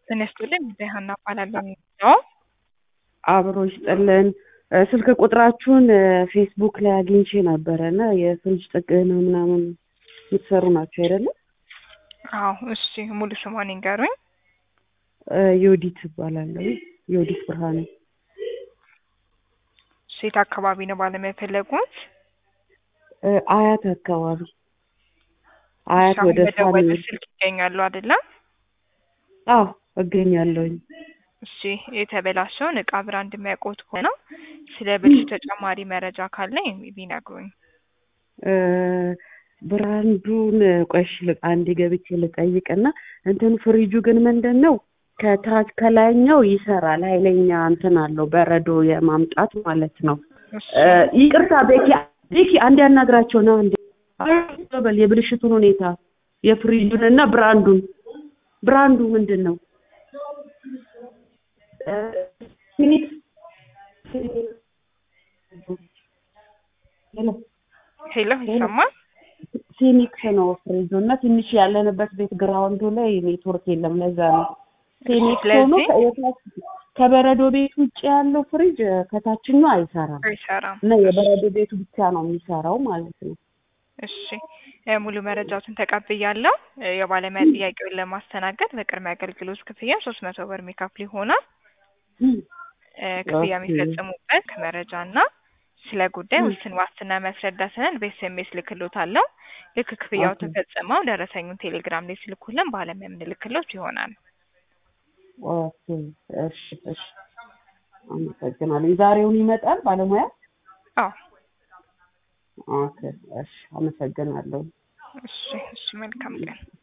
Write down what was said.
ጤና ይስጥልኝ ሀና እባላለሁ ነው። አብሮ ይስጥልን። ስልክ ቁጥራችሁን ፌስቡክ ላይ አግኝቼ ነበረ እና የፍሪጅ ጥገና ምናምን የምትሰሩ ናቸው አይደለም? አዎ እሺ፣ ሙሉ ስሟን ይንገሩኝ። ዮዲት እባላለሁ። ዮዲት ብርሃኔ። ሴት አካባቢ ነው ባለሙያ የፈለጉት? አያት አካባቢ አያት አሁን ወደ በደወለ ሳሚ ስልክ ይገኛሉ አይደለም? አዎ እገኛለሁኝ። እሺ የተበላሸውን እቃ ብራንድ የሚያውቁት ከሆነ ስለ ብልሹ ተጨማሪ መረጃ ካለ ቢነግሩኝ። እ ብራንዱን ቆሽ አንዴ ገብቼ ልጠይቅና እንትን ፍሪጁ ግን ምንድን ነው ከታች ከላይኛው ይሰራል ኃይለኛ እንትን አለው በረዶ የማምጣት ማለት ነው። እሺ እ ይቅርታ ቤኪ ቤኪ አንድ ያናግራቸው ነው እንዴ በል የብልሽቱን ሁኔታ የፍሪጁን እና ብራንዱን ብራንዱ ምንድን ነው? እ ፊኒክስ ሄሎ ሄሎ ይሰማል? ፊኒክስ ነው ፍሪጁ እና ትንሽ ያለንበት ቤት ግራውንዱ ላይ ኔትወርክ የለም። ለዛ ነው ፊኒክስ ሆኖ ስለዚህ ከየታች- ከበረዶ ቤት ውጭ ያለው ፍሪጅ ከታችኛው አይሰራም አይሰራም። እና የበረዶ ቤቱ ብቻ ነው የሚሰራው ማለት ነው። እሺ እ ሙሉ መረጃዎትን ተቀብያለሁ። እ የባለሙያ ጥያቄውን ለማስተናገድ በቅድሚያ አገልግሎት ክፍያ ሶስት መቶ ብር የሚከፍል ይሆናል። እ ክፍያ ኦኬ። የሚፈጽሙበት ከመረጃ እና ስለ ጉዳይ ውስን ዋስትና የሚያስረዳ ሰነድ በኤስኤምኤስ ልክሎታለሁ። ልክ ክፍያው ኦኬ። ተፈጽመው ደረሰኙን ቴሌግራም ላይ ስልኩልን ባለሙያ የምንልክሎት ይሆናል። ኦኬ እሺ እሺ አመሰግናለሁ። ዛሬውን ይመጣል ባለሙያ? አዎ ኦኬ እሺ አመሰግናለሁ። እሺ እሺ መልካም ቀን